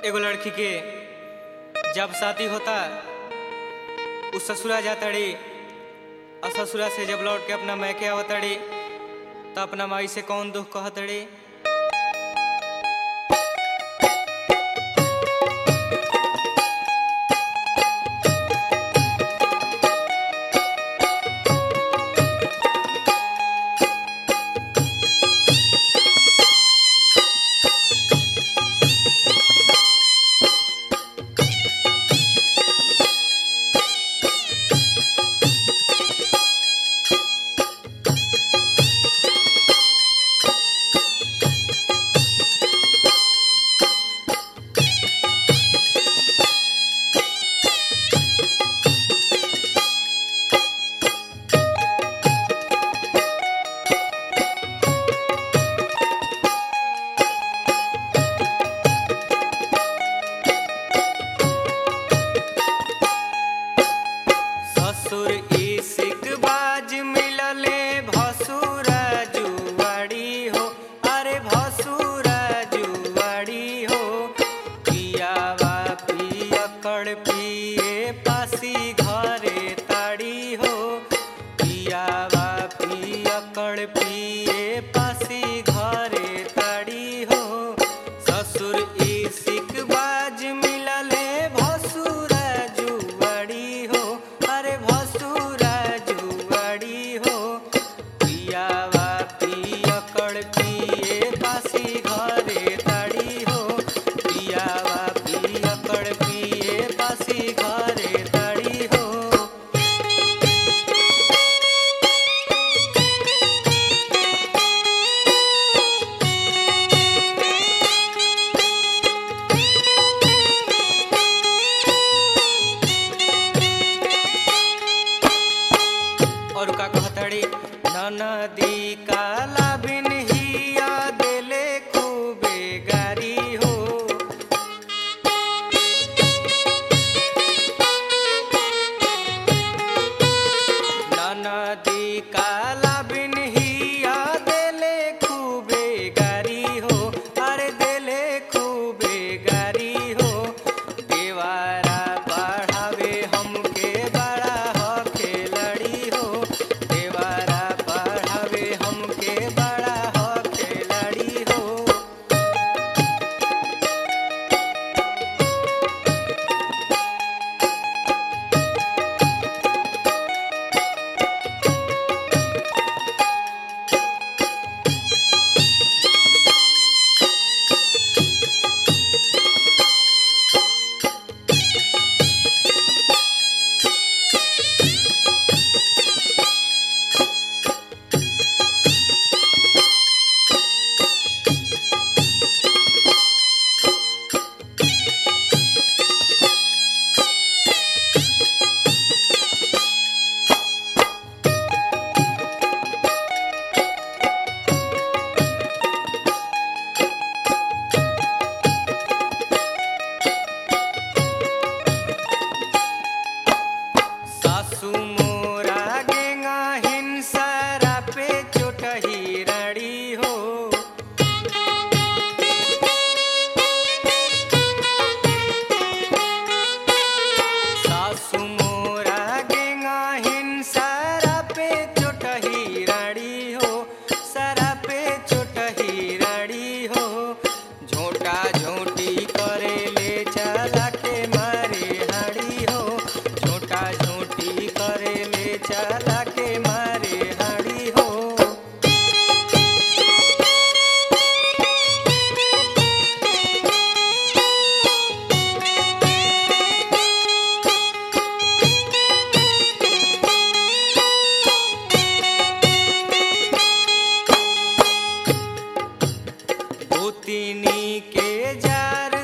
एगो लड़की के जब शादी होता उ ससुरा जातड़ी और ससुरा से जब लौट के अपना मैके आवतड़ी तो अपना माई से कौन दुख कहतड़ी ससुर इसिक बाज मिलले भसुरा जुआड़ी हो अरे भसुरा जुआड़ी हो पियावा पियकड़ पिए पासी घरे ताड़ी हो पियावा पियकड़ पिए पासी घरे ताड़ी हो ससुर इसिक बाज मिलले भसुरा जुआड़ी हो अरे भसुरा जुआड़ी हो पियावा पियकड़ पिए पासी घरे ताड़ी हो पियावा पियकड़ पिए पासी घरे ताड़ी हो और का कहतड़ी ननदी काला बिन हिया देले खूबे गारी हो ननदी काला बिन हिया देले खूबे गारी हो अरे देले खूबे गारी हो देवारा पढ़ावे हमके बड़ा हो खेलड़ी हो देवारा पढ़ावे हमके बड़ा हो खेलड़ी हो सासू मोरा गेंगा हिंसरा पे चोटही रड़ी हो सासू मोरा गेंगा हिंसरा पे चोटही रड़ी हो सरा पे चोटही रड़ी हो झोटा झोटी करे ले चला के मारे हड़ी हो झोटा झोटी करे ले चला के मारे हड़ी हो भूतिनी के जार